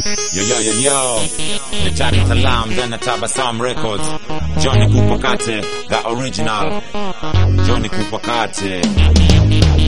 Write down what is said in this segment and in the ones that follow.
Yo, yo, yo, yo. The Dar es Salaam, then the Tabasam Records. Johnny Kupakate, the original. Johnny Kupakate.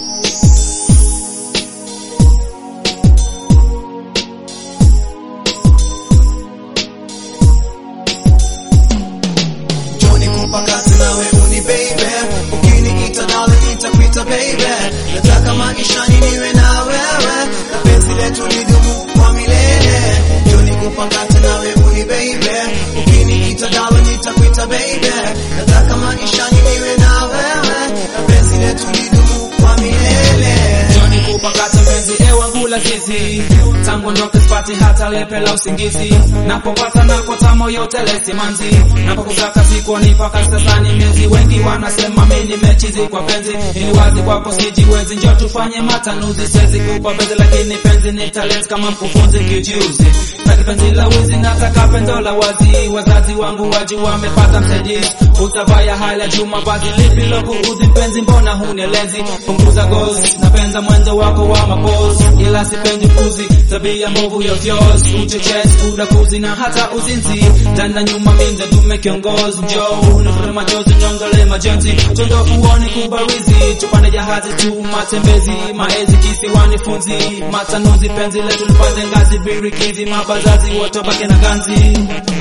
Johnny kupakati nawe uni baby ukiniita nawe nitakuita baby nataka maishani niwe na wewe na penzi letu lidumu kwa milele Johnny kupakati nawe uni baby ukiniita nawe nitakuita baby nataka maishani niwe na wewe na penzi letu lidumu kwa milele Johnny kupakata mpenzi ewa ngula zizi tangu ndoke sipati hata lepe la usingizi napopata nakota moyo telesi manzi napokusaka sikuoni paka sasani miezi wengi wanasema mi nimechizi kwa penzi ili wazi kwako sijiwezi njo tufanye matanuzi siwezi kupa penzi lakini penzi ni talent kama mkufunzi kijuzi taki penzi la wizi nataka pendo la wazi wazazi wangu waju wamepata msaidizi utavaya hali ya juu mavazi lipi lokuudhi mpenzi mbona hunielezi punguza gozi napenda mwendo wako wa mapozi ila sipendi kuzi tabia mbovu ya vyos uchochezi udakuzi na hata uzinzi ndana nyuma minda dume kiongozi njoo nifute machozi nyongole majonzi tondo uone kubarizi tupande jahazi tu matembezi maezi kisiwani funzi matanuzi penzi letu lipande ngazi birikizi mabazazi wotobake na ganzi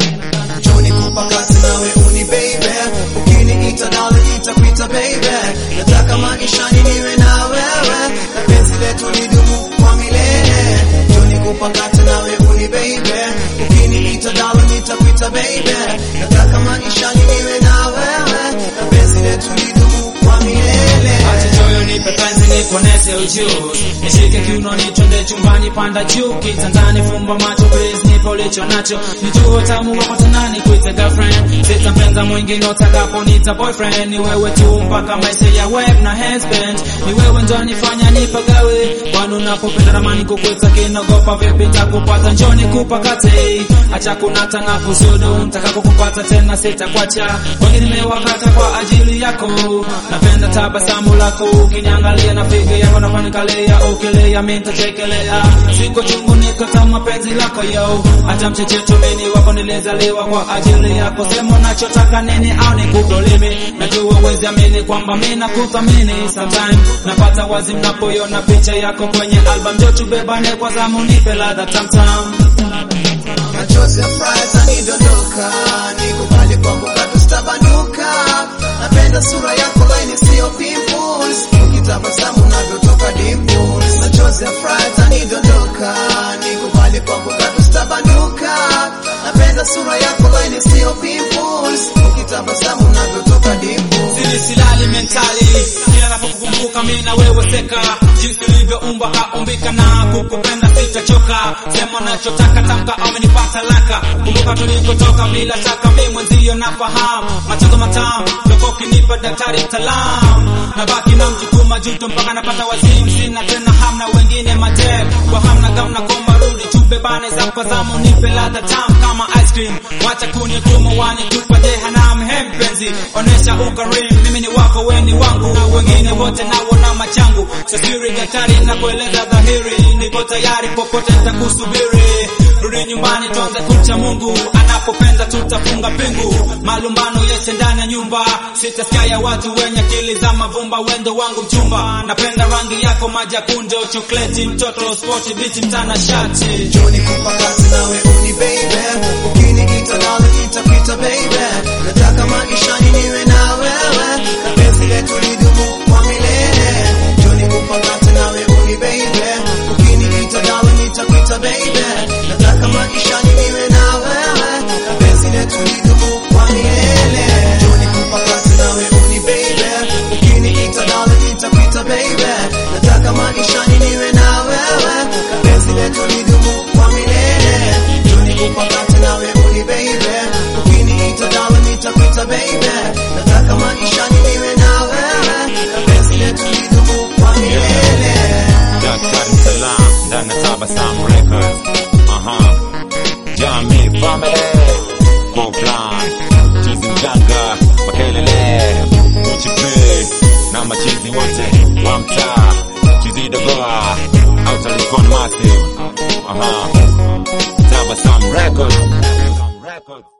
Johnny kupakati nawe uni baby ukiniita nawe nitakuita baby nataka maishani niwe na wewe na penzi letu lidumu kwa milele Johnny kupakati nawe uni baby ukiniita nawe nitakuita baby nataka maishani niwe na wewe na penzi letu lidumu kwa milele Acha choyo nipe penzi nikonese ujuzi Nishike kiuno nitonde chumbani panda juu Kitandani fumba macho please nipo ulicho nacho Nijue tamu wako tanani kuita girlfriend Sitampenza mwingine utakapo nita boyfriend Ni wewe tu mpaka maisha ya web na husband Ni wewe ndo nifanya nipagawe Kwani unapopenda ramani kukuita kinogopa vipi takupata njoni kupakate Acha kunata na kusudu Mtakako kupata tena sitakwacha Wengi nimewakata kwa ajili yako Napenda tabasamu lako ukiniangalia na figa yako nafanikalia ukilia mimi nitachekelea siko chungu niko tamu penzi lako yo hata mchecheto mimi wako nilizaliwa kwa ajili yako sema unachotaka nini au nikudolimi najua uwezi amini kwamba mimi nakuthamini sometime napata wazi mnapoiona picha yako kwenye album jo tubebane kwa zamu nipe ladha tamtam machozi ya furaha yanidondoka, nikubali kwako bado sitabanduka. Napenda sura yako laini, sio pimples, ukitabasamu navyotoka dimples. Machozi ya furaha yanidondoka, nikubali kwako bado sitabanduka. Napenda sura yako laini, sio pimples, ukitabasamu navyotoka dimples. Sili silali mentali kila napokukumbuka mimi na wewe seka jinsi ulivyoumba kaumbika na kukupenda sitachoka sema nachotaka tamka amenipata laka kumbuka tulikotoka bila shaka mimi mwenzio nafahamu machozo matamu loko kinipa daktari mtaalamu nabaki na mjukuma juto mpaka napata wazimu sina tena hamna wengine matem kwa hamna gamna komba rudi tubebane za kwa zamu nipe ladha tamu kama ice cream wacha kunituma wanitupa jehanamu he mpenzi onesha ukarimu mimi ni wako weni wangu wengine wote naona machangu sasiri daktari na kueleza dhahiri niko tayari popote nitakusubiri rudi nyumbani tuanze kumcha mungu anapopenda tutafunga pingu malumbano yese ndani ya nyumba sitasikia ya watu wenye akili za mavumba wendo wangu mchumba napenda rangi yako majakunjo chokleti mtoto spoti biti mtana shati Johnny kupakati nawe uni baby ukiniita nawe nitakuita baby nataka maishani niwe na wewe na penzi letu lidumu kwa milele Johnny kupakati nawe uni baby ukiniita nawe nitakuita baby nataka maishani niwe na wewe na penzi letu lidumu kwa milele Johnny kupakati nawe uni baby ukiniita nawe nitakuita baby nataka maishani niwe na wewe na penzi letu lidumu kwa milele Johnny kupakati nawe uni baby ukiniita nawe nitakuita baby nataka maishani niwe na wewe na penzi letu lidumu kwa milele Dar es Salaam, ndani ya Tabasam Records. Aha. Jamii family. Kwa plan. Chizi mganga. Makelele. Uchi P. Na machizi wote. Wa mtaa. Chizi dogoa. Outer Likon Massive. Aha. Tabasamu Records.